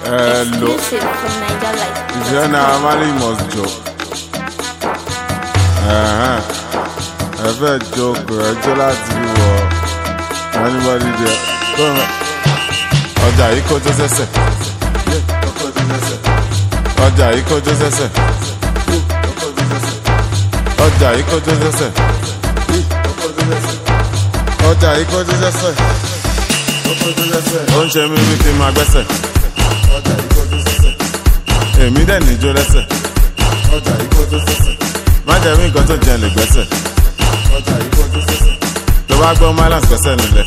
Hello. Exclusive from Niger Life. Ìfẹ́ náà Mali must jọ. Ẹ̀hẹ́n. Ẹ fẹ́ jókòó ẹjọ́ láti wọ anybody there. Kọ́mọ. Ọjà yìí kọjú sẹ́sẹ̀. Ọjà yìí kọjú sẹ́sẹ̀. Ọjà yìí kọjú sẹ́sẹ̀. Ọjà yìí kọjú sẹ́sẹ̀. Ó ń ṣe mí bí kí n máa gbẹ́sẹ̀. Èmi dẹ̀ níjó lẹ́sẹ̀. Má jẹ́ mí nǹkan tó jẹ́ lè gbẹ́sẹ̀. Tó bá gbọ́ Mylands gbẹ́sẹ̀ nílẹ̀.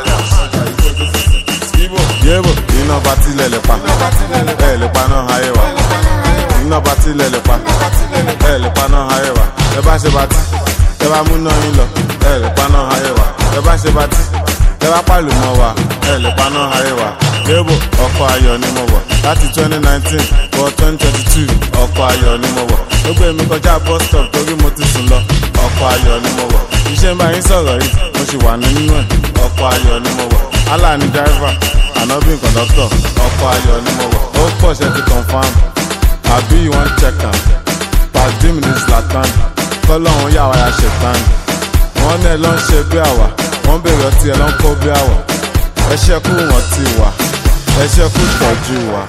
Yébò iná bá tilẹ̀ lè pa. Ẹ lè pa náà ayé wa. Iná bá tilẹ̀ lè pa. Ẹ lè pa náà ayé wa. Ẹ bá ṣe bá tí. Ẹ bá mú náà yín lọ. Ẹ lè pa náà ayé wa. Ẹ bá ṣe bá tí. Ẹ bá pàlù mọ́ wa. Ẹ lè pa náà ayé wa. Yébò ọkọ̀ ayọ̀ ni mo wọ̀. Láti 2019 wọ 2022 ọkọ̀ ayọ̀ ni mo wọ̀. Ó gbé mi kọjá bus stop torí mo ti sùn lọ. Ọkọ̀ ayọ̀ ni mo wọ̀. Iṣẹ́ ń bá yín sọ̀rọ̀ yìí. Mo sì wà nínú ẹ̀. Ọkọ̀ ayọ̀ ni mo wọ̀. Allah ni driver. Ànábì kọ̀dọ́tọ̀. Ọkọ̀ ayọ̀ ni mo wọ̀. Ó pọ̀ ṣe ti confam. Àbí you wan check am. Pàdé mi ní Zlatan. Kọ́lọ́hún yà wá ya ṣètàn. Wọ́n náà lọ ń ṣe bí àwà. Wọ́n bèrè ọtí ẹ̀ ló ń kó bí àwà. Ẹ ṣẹ́kù wọ́n ti wà. Ẹ ṣẹ́kù tọ́jú wa.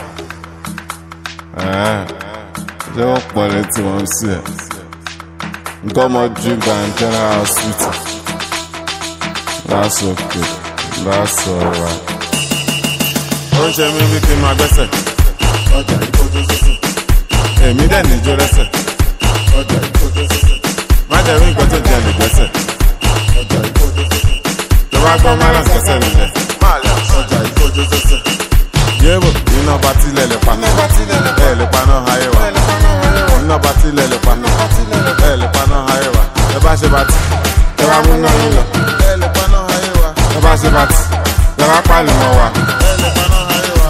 Ṣé wọ́n pọ̀ létí wọn sí ẹ̀? Nǹkan ọmọ ju Grand General Hospital. That's okay. That's alright. Ó ń ṣe mí bí kí n máa gbẹ́sẹ̀. Èmi dẹ̀ níjó lẹ́sẹ̀. Má jẹ́ rí nǹkan tó jẹ́ lè gbẹ́sẹ̀. Tó bá gbọ́ Mylands gbẹ́sẹ̀ nílẹ̀. Yébò iná bá tilẹ̀ lè pa. Ẹ lè pa náà ayé wa. Iná bá tilẹ̀ lè pa. Ẹ lè pa náà ayé wa. Ẹ bá ṣe bá tí. Ẹ bá mú náà yín lọ. Ẹ lè pa náà ayé wa. Ẹ bá ṣe bá tí. Ẹ bá pàlù mọ́ wa. Ẹ lè pa náà ayé wa.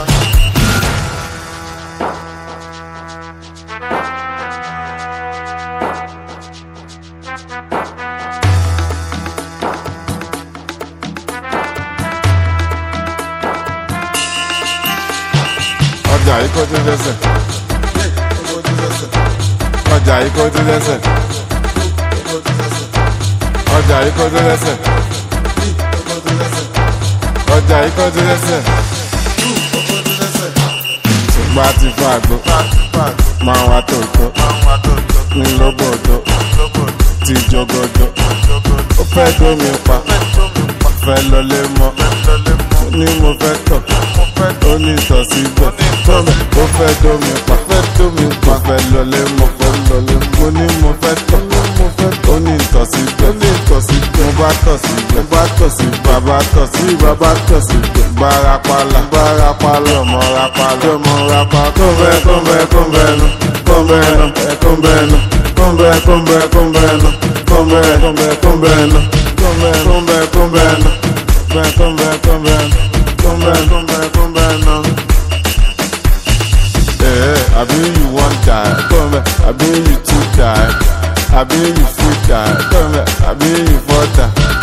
Ọjà yìí kọjú lẹ́sẹ̀. Ọjà yìí kọjú lẹ́sẹ̀. Ọjà yìí kọjú lẹ́sẹ̀. Ọjà yìí kọjú lẹ́sẹ̀. Ṣùgbọ́n a ti fa àgbo. Máa wá tòótọ́. Ní lóbòdó. Ti jogodo. Ó fẹ́ dómi pa. Fẹ́ lọlé mọ́. Ní mo fẹ́ tọ̀. Ó ní ìtọ̀ síbẹ̀. Tọ́mẹ̀ ó fẹ́ dómi pa. Fẹ́ dómi pa. Fẹ́ lọlé mọ́. Fẹ́ lọlé mọ́. Mo ní mo fẹ́ tọ̀. Ó ní ìtọ̀ síbẹ̀. Ó ní ìtọ̀ síbẹ̀. Mo bá tọ̀ síbẹ̀. Mo bá tọ̀ síbẹ̀. Bàbá tọ̀ sí bàbá tọ̀ síbẹ̀. Bárapàlà. Bárapàlà. Ọmọ rapàlà. Ọmọ rapàlà. Kọ́ńbẹ́ kọ́ńbẹ́ kọ́ńbẹ́ nu. Kọ́ńbẹ́ nu. Kọ́ńbẹ́ nu. Kọ́ńbẹ́ kọ́ńbẹ́ kọ́ńbẹ́ nu. Kọ́ńbẹ́ kọ́ńbẹ́ kọ́ńbẹ́ nu. Kọ́ńbẹ́ kọ́ńbẹ́ kọ́ńbẹ́ nu. Kọ́ńbẹ́ kọ́ńbẹ́ kọ́ńbẹ́ nu. Kọ́ńbẹ́ kọ́ńbẹ́ kọ́ńbẹ́ nu. Eh, àbí you wan die, come àbí you too die, àbí you fit die, come àbí you for die.